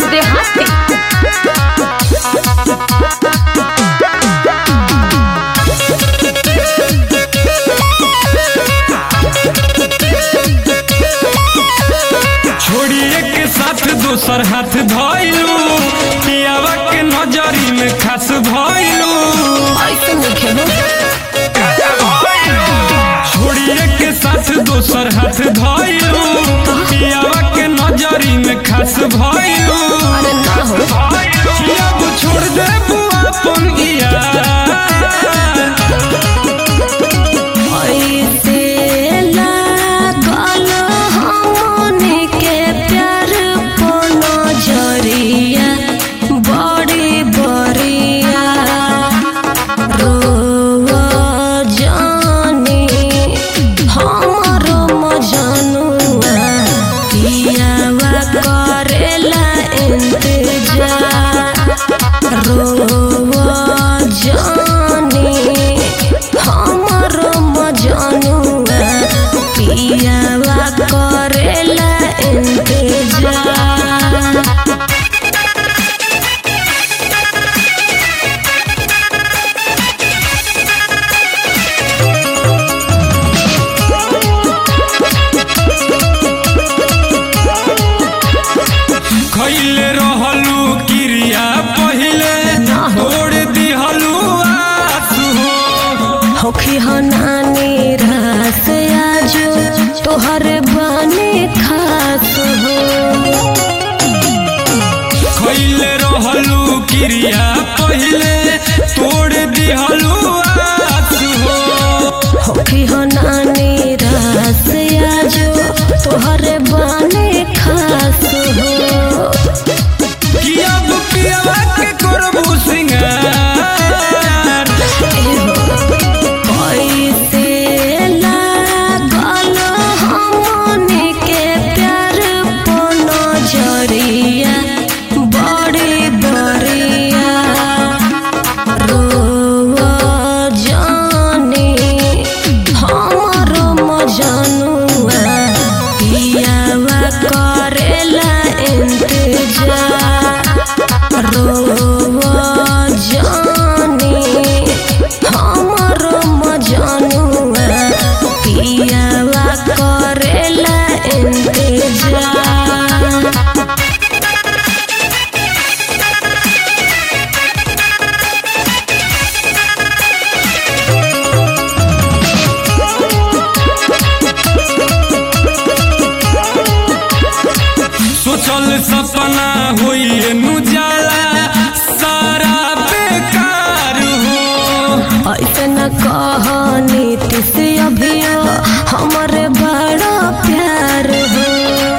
देहाती छोड़िए के साथ दोसर हाथ धइलू पियावा के नजरी में खास भइलू ऐसे नहीं खेलो छोड़िए के साथ दोसर हाथ धइलू पियावा के नजरी में खास भइलू अरे ना हो अब छोड़ दे अपन यार ऐसे लागल हमनी के प्यार को नजरिया बड़ी बरिया रोव जानी हमरो मजनुआ पियावा करेला इंतजार रोव जानी हमरो मजनुआ पियावा करेला इंतजार खैले रहलू क्रिया पहिले छोड़ दिहलू आंसू हो होखी हो नानी रास आजो तोहर बने खास हो खैले रहलू क्रिया पहिले तोड़ दिहलू आंसू हो होखी हो नानी रास आजो तोहर बने खास हो कि अब पियवा के करबू सिंगार कैसे लागल हमनी के प्यार को नजरिया बड़ी बरिया रोव जानी हमरो मजनुआ पियावा करेला इंतजार रोव जानी हमरो मजनुआ पियावा करेला इंतजार सोचल सपना होइए नुजाला सारा बेकार हो ऐसे न कह नीतीश अभियो हमरे बड़ा प्यार हो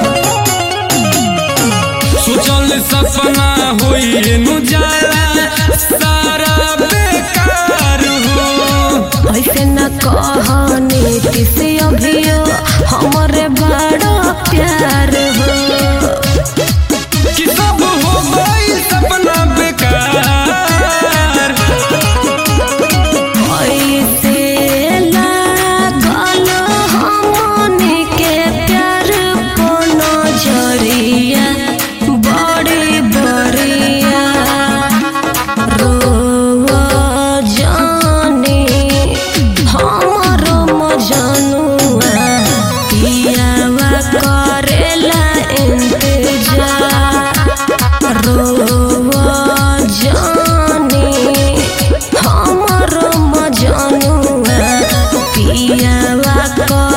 सोचल सपना होइए नुजाला सारा बेकार हो ऐसे न कह नीतीश अभियो हमरे बड़ा प्यार हो कि सब हो गई सपना बेकार ऐसे लागल हमनी के प्यार को नजरिया बड़ी बरिया रोव जानी हमरो मजनुआ पियावा करेला इंतजार रोव जानी हमरो मजनुआ पियावा